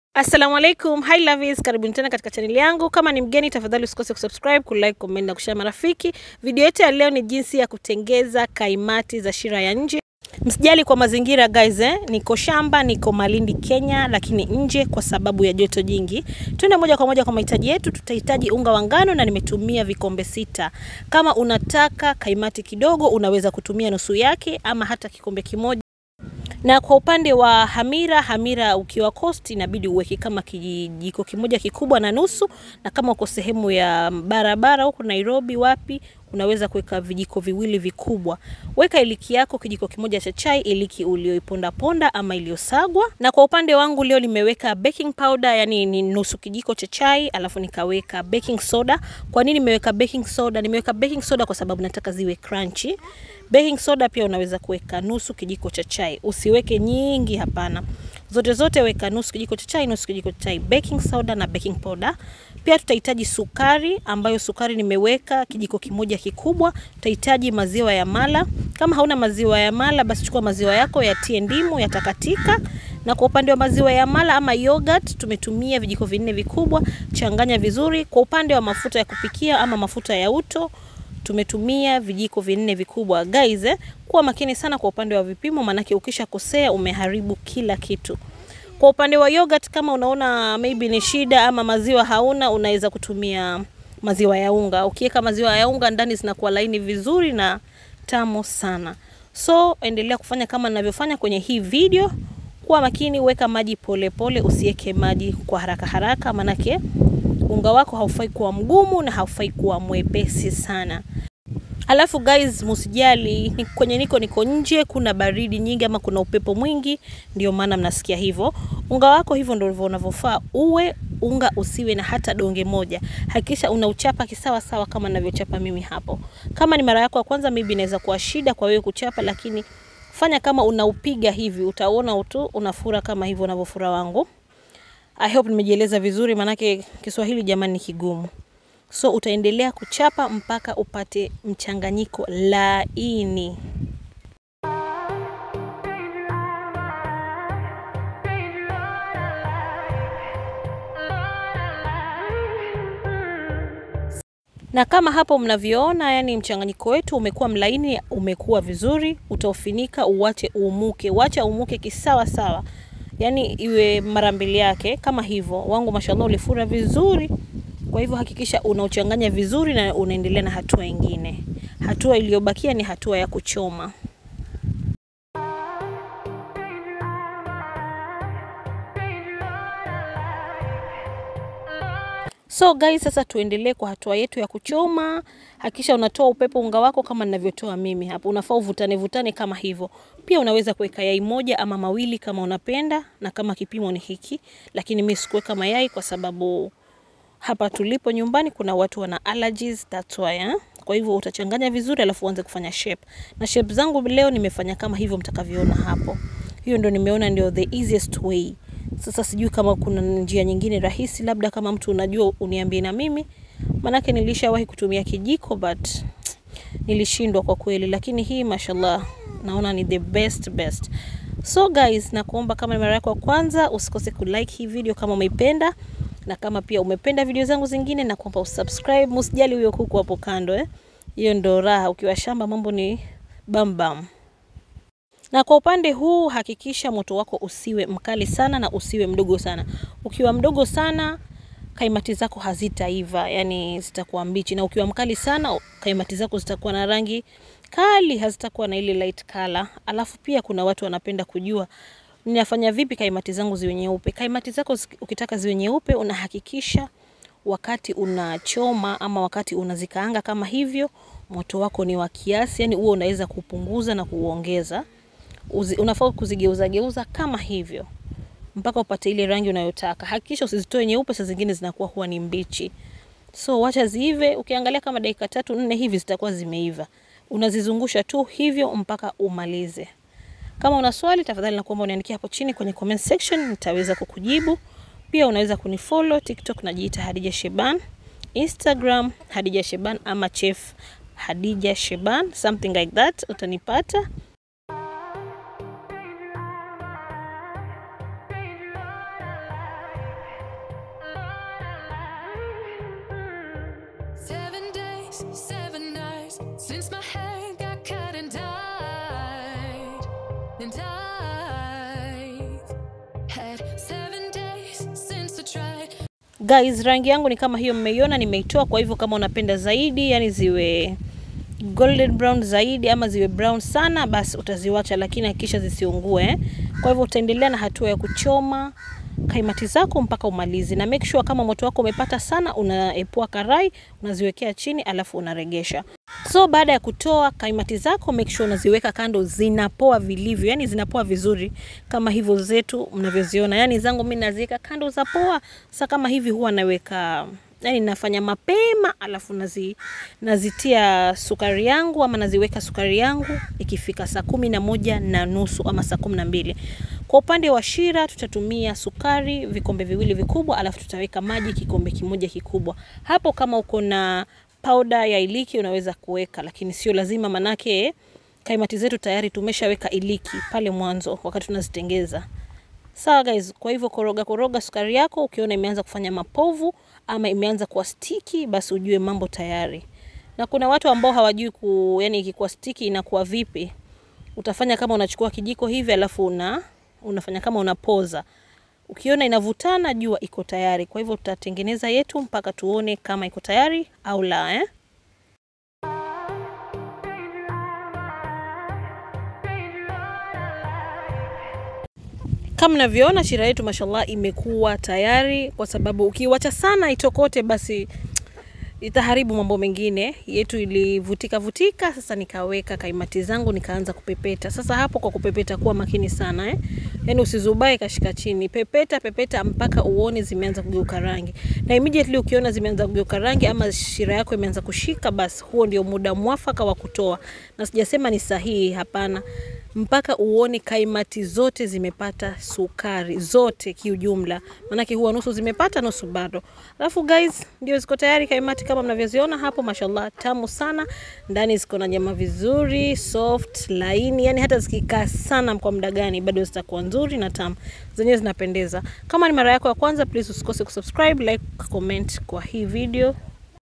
Assalamu alaikum, hi lovies, karibuni tena katika chaneli yangu. Kama ni mgeni, tafadhali usikose kusubscribe, kulike, comment na kushare marafiki. Video yetu ya leo ni jinsi ya kutengeza kaimati za shira ya nje. Msijali kwa mazingira guys, eh? Niko shamba, niko Malindi Kenya, lakini nje kwa sababu ya joto jingi. Tuende moja kwa moja kwa mahitaji yetu. Tutahitaji unga wa ngano na nimetumia vikombe sita. Kama unataka kaimati kidogo, unaweza kutumia nusu yake ama hata kikombe kimoja na kwa upande wa hamira, hamira ukiwa coast inabidi uweke kama kijiko kimoja kikubwa na nusu, na kama uko sehemu ya barabara huko Nairobi wapi, unaweza kuweka vijiko viwili vikubwa. Weka iliki yako kijiko kimoja cha chai, iliki ulioiponda ponda ama iliyosagwa. Na kwa upande wangu leo nimeweka baking powder, yani ni nusu kijiko cha chai, alafu nikaweka baking soda. Kwa nini nimeweka baking soda? Nimeweka baking soda kwa sababu nataka ziwe crunchy. Baking soda pia unaweza kuweka nusu kijiko cha chai, usiweke nyingi, hapana. Zote zote weka nusu kijiko cha chai, nusu kijiko cha chai, baking soda na baking powder. Pia tutahitaji sukari, ambayo sukari nimeweka kijiko kimoja kikubwa. Tutahitaji maziwa ya mala. Kama hauna maziwa ya mala, basi chukua maziwa yako yatie ndimu, yatakatika. Na kwa upande wa maziwa ya mala ama yogurt, tumetumia vijiko vinne vikubwa. Changanya vizuri. Kwa upande wa mafuta ya kupikia ama mafuta ya uto tumetumia vijiko vinne vikubwa. Guys, eh, kuwa makini sana kwa upande wa vipimo, maanake ukisha kosea umeharibu kila kitu. Kwa upande wa yogurt, kama unaona maybe ni shida ama maziwa hauna, unaweza kutumia maziwa ya unga. Ukiweka maziwa ya unga ndani zinakuwa laini vizuri na tamu sana. So endelea kufanya kama ninavyofanya kwenye hii video. Kuwa makini, weka maji polepole, usiweke maji kwa haraka haraka, manake unga wako haufai kuwa mgumu na haufai kuwa mwepesi sana. Alafu guys, musijali ni kwenye niko niko nje, kuna baridi nyingi ama kuna upepo mwingi, ndio maana mnasikia hivyo. Unga wako hivyo ndio unavyofaa uwe, unga usiwe na hata donge moja. Hakikisha unauchapa kisawa sawa kama ninavyochapa mimi hapo. Kama ni mara yako ya kwanza, maybe inaweza kuwa shida kwa wewe kuchapa, lakini fanya kama unaupiga hivi, utaona tu unafura kama hivyo unavyofura wangu. I hope nimejieleza vizuri, manake Kiswahili jamani ni kigumu. So utaendelea kuchapa mpaka upate mchanganyiko laini. Na kama hapo mnavyoona, yani mchanganyiko wetu umekuwa mlaini, umekuwa vizuri. Utaufinika uwache uumuke, wacha uumuke kisawa sawa, yani iwe mara mbili yake kama hivyo. Wangu mashallah ulifura vizuri. Kwa hivyo hakikisha unauchanganya vizuri na unaendelea na hatua ingine. Hatua iliyobakia ni hatua ya kuchoma. So guys, sasa tuendelee kwa hatua yetu ya kuchoma. Hakikisha unatoa upepo unga wako kama ninavyotoa mimi hapo. Unafaa uvutane vutane kama hivyo. Pia unaweza kuweka yai moja ama mawili kama unapenda na kama kipimo ni hiki, lakini mimi sikuweka mayai kwa sababu hapa tulipo nyumbani kuna watu wana allergies, that's why eh? Kwa hivyo utachanganya vizuri, alafu uanze kufanya shape. Na shape zangu leo nimefanya kama hivyo mtakavyoona hapo. Hiyo ndio nimeona ndio the easiest way. Sasa sijui kama kuna njia nyingine rahisi, labda kama mtu unajua uniambie na mimi, manake nilishawahi kutumia kijiko but nilishindwa kwa kweli, lakini hii mashallah naona ni the best best. So guys, nakuomba kama ni mara yako ya kwanza usikose kulike hii video kama umeipenda na kama pia umependa video zangu zingine na kuomba usubscribe. Msijali huyo kuku hapo kando eh, hiyo ndo raha. Ukiwa shamba mambo ni bam bam. Na kwa upande huu hakikisha moto wako usiwe mkali sana na usiwe mdogo sana. Ukiwa mdogo sana kaimati zako hazitaiva, yani zitakuwa mbichi, na ukiwa mkali sana kaimati zako zitakuwa na rangi kali, hazitakuwa na ile light color. Alafu pia kuna watu wanapenda kujua ninafanya vipi kaimati zangu ziwe nyeupe. Kaimati zako ukitaka ziwe nyeupe, unahakikisha wakati unachoma ama wakati unazikaanga kama hivyo, moto wako ni wa kiasi, yani huo unaweza kupunguza na kuongeza. Unafaa kuzigeuza geuza kama hivyo mpaka upate ile rangi unayotaka. Hakikisha usizitoe nyeupe, saa zingine zinakuwa huwa ni mbichi. So wacha ziive, ukiangalia kama dakika tatu nne hivi zitakuwa zimeiva. Unazizungusha tu hivyo mpaka umalize. Kama una swali tafadhali nakuomba uniandikie hapo chini kwenye comment section, nitaweza kukujibu. Pia unaweza kunifollow TikTok, najiita Hadija Sheban, Instagram Hadija Sheban ama Chef Hadija Sheban, something like that, utanipata. Since my hair got cut and dyed, and I've had seven days since I tried. Guys, rangi yangu ni kama hiyo mmeiona, nimeitoa. Kwa hivyo kama unapenda zaidi, yani ziwe golden brown zaidi ama ziwe brown sana, basi utaziwacha, lakini hakikisha zisiungue. eh. Kwa hivyo utaendelea na hatua ya kuchoma kaimati zako mpaka umalize, na make sure kama moto wako umepata sana, unaepua karai, unaziwekea chini, alafu unaregesha. So baada ya kutoa kaimati zako, make sure unaziweka kando, zinapoa vilivyo, yani zinapoa vizuri kama hivyo zetu mnavyoziona. Yani zangu mimi naziweka kando za poa. Sasa kama hivi huwa naweka yani nafanya mapema alafu nazi, nazitia sukari yangu ama naziweka sukari yangu ikifika saa kumi na moja na nusu ama saa kumi na mbili. Kwa upande wa shira tutatumia sukari vikombe viwili vikubwa, alafu tutaweka maji kikombe kimoja kikubwa. Hapo kama uko na powder ya iliki unaweza kuweka, lakini sio lazima, manake kaimati zetu tayari tumeshaweka iliki pale mwanzo wakati tunazitengeza. Sawa guys, kwa hivyo koroga koroga sukari yako, ukiona imeanza kufanya mapovu ama imeanza kuwa stiki, basi ujue mambo tayari. Na kuna watu ambao hawajui ku, yani ikikuwa stiki inakuwa vipi. Utafanya kama unachukua kijiko hivi alafu una unafanya kama unapoza. Ukiona inavutana, jua iko tayari. Kwa hivyo tutatengeneza yetu mpaka tuone kama iko tayari au la eh? Kama mnavyoona shira yetu mashallah imekuwa tayari, kwa sababu ukiwacha sana itokote, basi itaharibu mambo mengine. Yetu ilivutika vutika, sasa nikaweka kaimati zangu nikaanza kupepeta. Sasa hapo kwa kupepeta, kuwa makini sana eh? Yani usizubae kashika chini, pepeta pepeta mpaka uone zimeanza kugeuka rangi, na immediately ukiona zimeanza kugeuka rangi ama shira yako imeanza kushika, basi huo ndio muda mwafaka wa kutoa. Na sijasema ni sahihi, hapana mpaka uone kaimati zote zimepata sukari zote kiujumla, maanake huwa nusu zimepata nusu bado. Alafu guys, ndio ziko tayari kaimati kama mnavyoziona hapo, mashallah, tamu sana. Ndani ziko na nyama vizuri, soft, laini, yani hata zikikaa sana kwa muda gani bado zitakuwa nzuri na tamu, zenyewe zinapendeza. Kama ni mara yako ya kwanza, please usikose kusubscribe, like, comment kwa hii video.